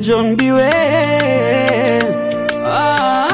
John Biwe ah,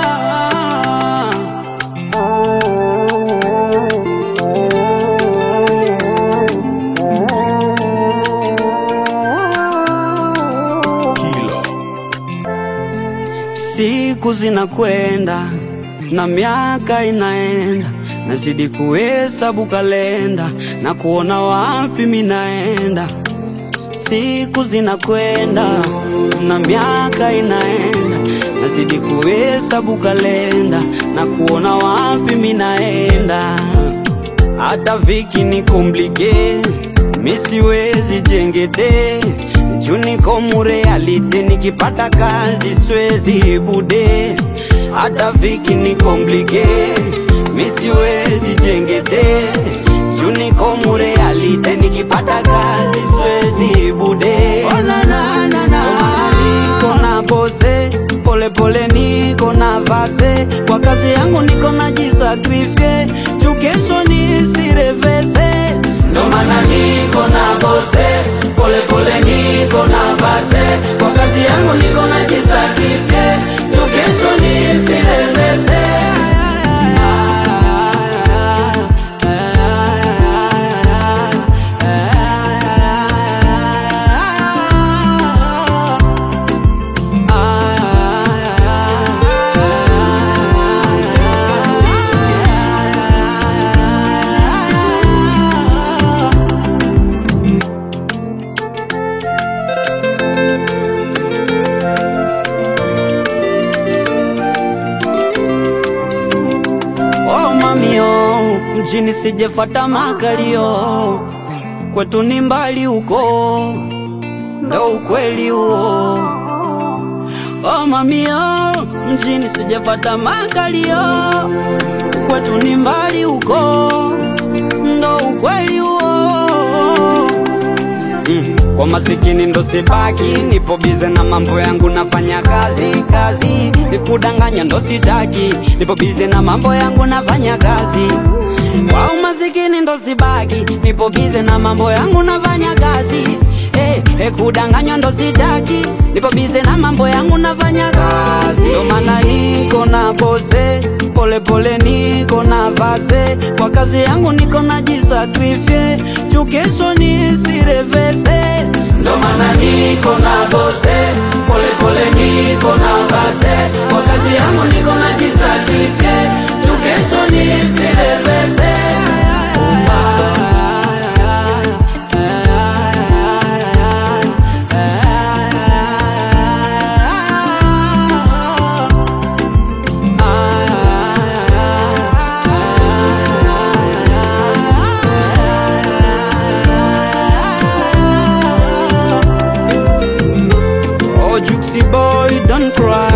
Siku zinakwenda na miaka inaenda, nazidi kuhesabu kalenda na kuona wapi minaenda. Siku zinakwenda na miaka inaenda, nazidi kuhesabu kalenda na kuona wapi minaenda. Hata viki ni komplike, misiwezi jengete juu niko murealite, nikipata kazi swezi bude. Hata viki ni komplike, misiwezi jengete juu niko murealite, nikipata kazi swezi bude. Oh, na, na, na, na. Niko na bose pole pole, niko na vase kwa kazi yangu, niko na jisakrifie juu kesho nisirevese. Ndo maana niko na bose pole pole, niko na vase kwa kazi yangu, niko na jisakrifie juu kesho nisirevese. Oh mamio, mjini sijefata makalio, kwetu ni mbali huko, ndo ukweli huo. Oh mamio, mjini sijefata makalio, kwetu ni mbali huko, ndo ukweli huo. Mm. Kwa masikini ndo sibaki, nipo bize na mambo yangu, nafanya kazi kazi, nikudanganya ndo sitaki, nipo bize na mambo yangu, nafanya kazi. Kwa umasikini ndo sibaki, nipo bize na mambo yangu, nafanya kazi. Hey, hey, kudanganywa ndo sitaki, nipo bize na mambo yangu, nafanya kazi. Ndo maana niko na bose pole pole, niko na vase kwa kazi yangu, niko na jisakrifie juu kesho nisirevese. Ndo maana niko na bose pole pole, niko na vase kwa kazi yangu, niko na jisakrifie juu kesho nisirevese. Oh, Juxi boy, don't cry.